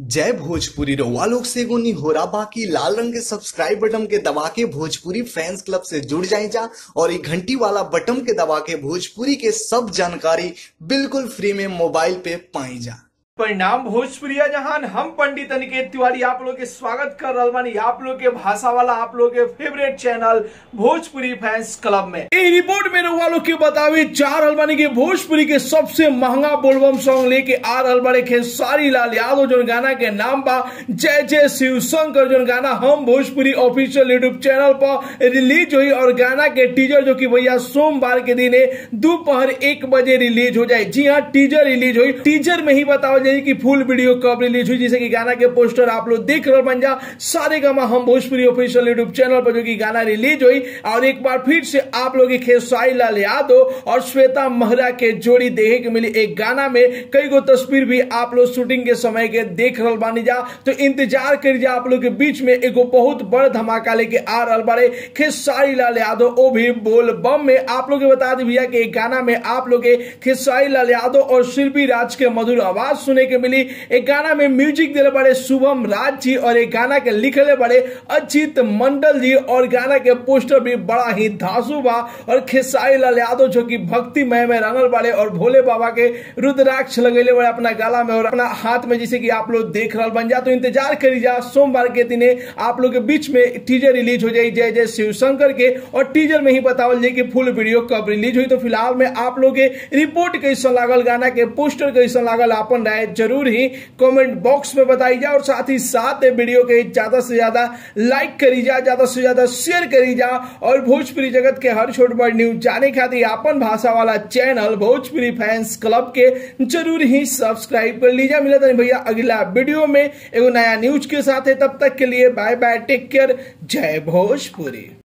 जय भोजपुरी रउआ लोग से एगो निहोरा बाकी लाल रंग के सब्सक्राइब बटन के दबा के भोजपुरी फैंस क्लब से जुड़ जाए जा और ये घंटी वाला बटन के दबा के भोजपुरी के सब जानकारी बिल्कुल फ्री में मोबाइल पे पाई जा परिणाम भोजपुरिया जहान हम पंडित अनिकेत तिवारी आप लोग के स्वागत कर रहा बानी आप लोग के भाषा वाला आप लोग के favourite channel Bhojpuri fans club में ई रिपोर्ट में रहुआ लोग के बतावे चार हलवानी के भोजपुरी के सबसे महंगा बोलबम सॉन्ग लेके आ रहल बड़े खेसारी लाल यादव जो गाना के नाम बा जय जय शिव शंकर जो गाना हम भोजपुरी ऑफिशियल यूट्यूब चैनल पर रिलीज हुई और गाना के टीजर जो कि भैया सोमवार के दिन दोपहर एक बजे रिलीज हो जाए जी हाँ टीजर रिलीज हुई टीजर में ही बताओ जाए कि फुल वीडियो कब रिलीज हुई जैसे कि गाना के पोस्टर आप लोग देख रहे बन जा सारे गामा हम भोजपुरी ऑफिशियल यूट्यूब चैनल पर जो कि गाना रिलीज हुई और एक बार फिर से आप लोग खेसारी लाल यादव और श्वेता महरा के जोड़ी देखे के मिली एक गाना में कई गो तस्वीर भी आप लोग शूटिंग के समय के देख रहा बानी जा तो इंतजार कर जा आप लोग के बीच में एगो बहुत बड़ धमाका लेके आ रहा बारे खेसारी लाल यादव वो भी बोल बम में आप लोग के बता दी भैया कि एक गाना में आप लोग के खेसारी लाल यादव और शिल्पी राज के मधुर आवाज सुने के मिली एक गाना में म्यूजिक दिले बड़े शुभम राज जी और एक गाना के लिखले बड़े अजीत मंडल जी और गाना के पोस्टर भी बड़ा ही धांसू बा और खेसारी लाल यादव जो कि भक्तिमय में रंगल बड़े और भोले बाबा के रुद्राक्ष लगेले बड़े अपना गला में और अपना हाथ में जैसे कि आप लोग देख रहा बन जा तो इंतजार करी जा सोमवार के दिन आप लोग के बीच में टीजर रिलीज हो जाए जय जय शिव शंकर के और टीजर में ही बतावल जाए कि फुल वीडियो कब रिलीज हुई तो फिलहाल में आप लोग के रिपोर्ट कैसा लागल गाना के पोस्टर कैसा लागल अपन राय जरूर ही कमेंट बॉक्स में बताई जा और साथ ही साथ वीडियो के ज्यादा से ज्यादा लाइक करी जा ज्यादा से ज्यादा शेयर करी जा और भोजपुरी जगत के हर छोट बड़ न्यूज जाने खातिर अपन भाषा वाला चैनल भोजपुरी फैंस क्लब के जरूर ही सब्सक्राइब कर लीजिए मिला था भैया अगला वीडियो में एगो नया न्यूज के साथ है तब तक के लिए बाय बाय टेक केयर जय भोजपुरी